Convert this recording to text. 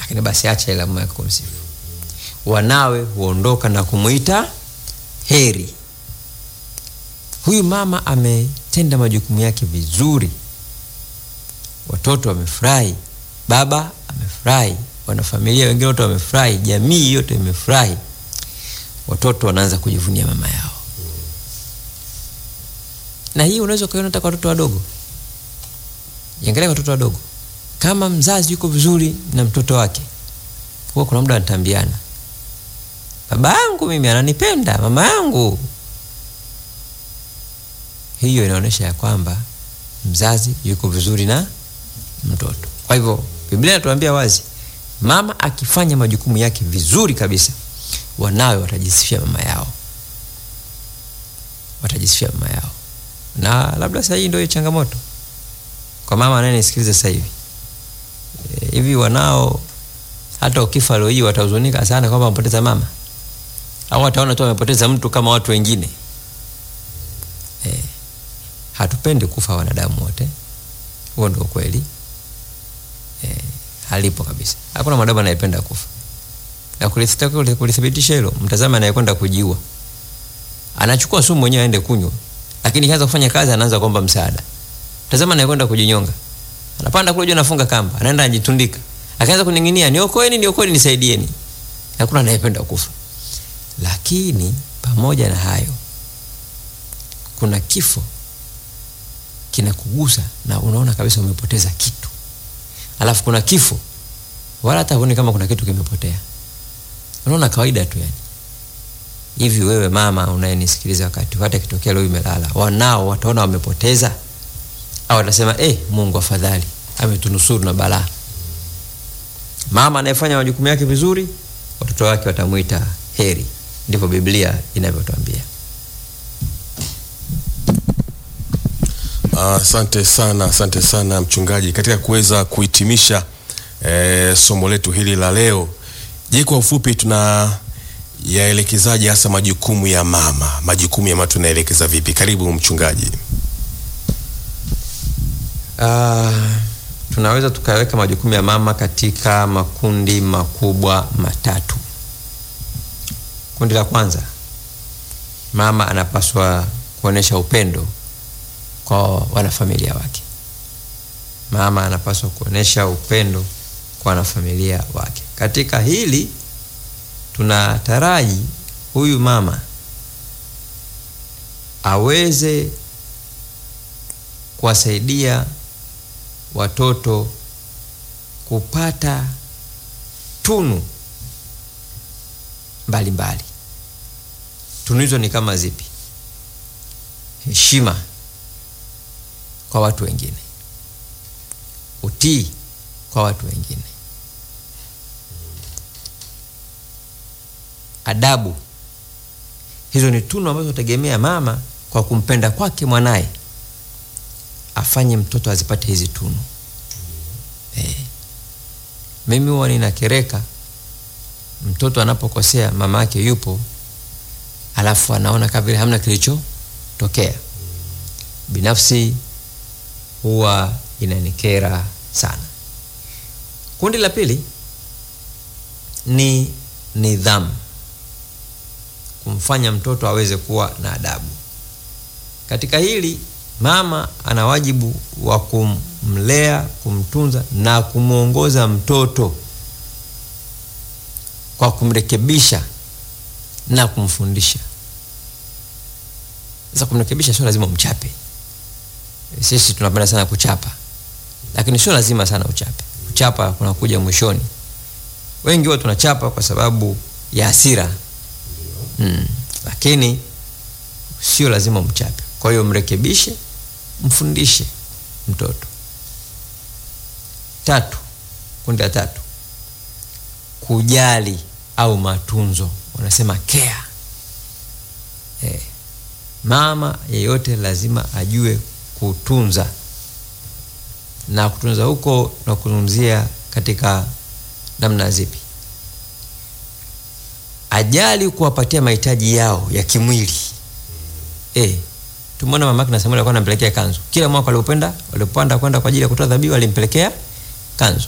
lakini basi acha ila mume wake kumsifu. Wanawe huondoka na kumuita heri. Huyu mama ametenda majukumu yake vizuri, watoto wamefurahi, baba amefurahi, wanafamilia wengine wote wamefurahi, jamii yote imefurahi. Watoto wanaanza kujivunia mama yao, na hii unaweza ukaiona hata kwa watoto wadogo. Angalia watoto wadogo, kama mzazi yuko vizuri na mtoto wake, huwa kuna muda wanatambiana, baba yangu mimi ananipenda, mama yangu. Hiyo inaonyesha ya kwamba mzazi yuko vizuri na mtoto. Kwa hivyo Biblia inatuambia wazi, mama akifanya majukumu yake vizuri kabisa, wanawe watajisifia mama yao, watajisifia mama yao. Na labda sasa hii ndio changamoto kwa mama anayenisikiliza sasa hivi e, hivi wanao hata ukifa leo hii watahuzunika sana kwamba wamepoteza mama, au wataona tu wamepoteza mtu kama watu wengine e, hatupendi kufa wanadamu wote, huo ndio kweli e, halipo kabisa. Hakuna mwanadamu anayependa kufa, na kulithibitisha hilo, mtazame anayekwenda kujiua, anachukua sumu mwenyewe aende kunywa, lakini kianza kufanya kazi anaanza kuomba msaada. Tazama anayekwenda kujinyonga, anapanda kule juu, anafunga kamba, anaenda anajitundika, akaanza kuning'inia, niokoeni, niokoeni, nisaidieni. Hakuna anayependa kufa, lakini pamoja na hayo, kuna kifo kinakugusa na unaona kabisa umepoteza kitu, alafu kuna kifo wala hata huoni kama kuna kitu kimepotea, unaona kawaida tu yani. Hivi wewe mama unayenisikiliza, wakati hata kitokea leo imelala, wanao wataona wamepoteza au watasema eh, Mungu afadhali ametunusuru na balaa. Mama anayefanya majukumu yake vizuri, watoto wake watamwita heri. Ndivyo Biblia inavyotuambia. Asante uh, sana, asante sana mchungaji, katika kuweza kuhitimisha eh, somo letu hili la leo. Je, kwa ufupi tuna yaelekezaje hasa majukumu ya mama? Majukumu ya mama tunaelekeza vipi? Karibu mchungaji. Uh, tunaweza tukaweka majukumu ya mama katika makundi makubwa matatu. Kundi la kwanza, mama anapaswa kuonesha upendo kwa wanafamilia wake. Mama anapaswa kuonesha upendo kwa wanafamilia wake. Katika hili tunataraji huyu mama aweze kuwasaidia watoto kupata tunu mbalimbali. Tunu hizo ni kama zipi? Heshima kwa watu wengine, utii kwa watu wengine, adabu. Hizo ni tunu ambazo nategemea mama kwa kumpenda kwake mwanaye afanye mtoto azipate hizi tunu. Eh, mimi huwa ninakereka mtoto anapokosea, mama yake yupo, alafu anaona kama vile hamna kilichotokea. Binafsi huwa inanikera sana. Kundi la pili ni nidhamu, kumfanya mtoto aweze kuwa na adabu. Katika hili mama ana wajibu wa kumlea, kumtunza na kumwongoza mtoto kwa kumrekebisha na kumfundisha. Sasa kumrekebisha sio lazima umchape. Sisi tunapenda sana kuchapa, lakini sio lazima sana uchape. Kuchapa kunakuja mwishoni. Wengi huwa tunachapa kwa sababu ya hasira mm, lakini sio lazima umchape. Kwa hiyo mrekebishe, mfundishe mtoto. Tatu, kundi la tatu, kujali au matunzo, wanasema care. Eh, mama yeyote lazima ajue kutunza, na kutunza huko na kuzungumzia katika namna zipi? Ajali kuwapatia mahitaji yao ya kimwili eh, Tumeona mama yake na Samuel alikuwa anampelekea kanzu kila mwaka, walipopenda walipopanda kwenda kwa ajili ya kutoa dhabihu, alimpelekea kanzu.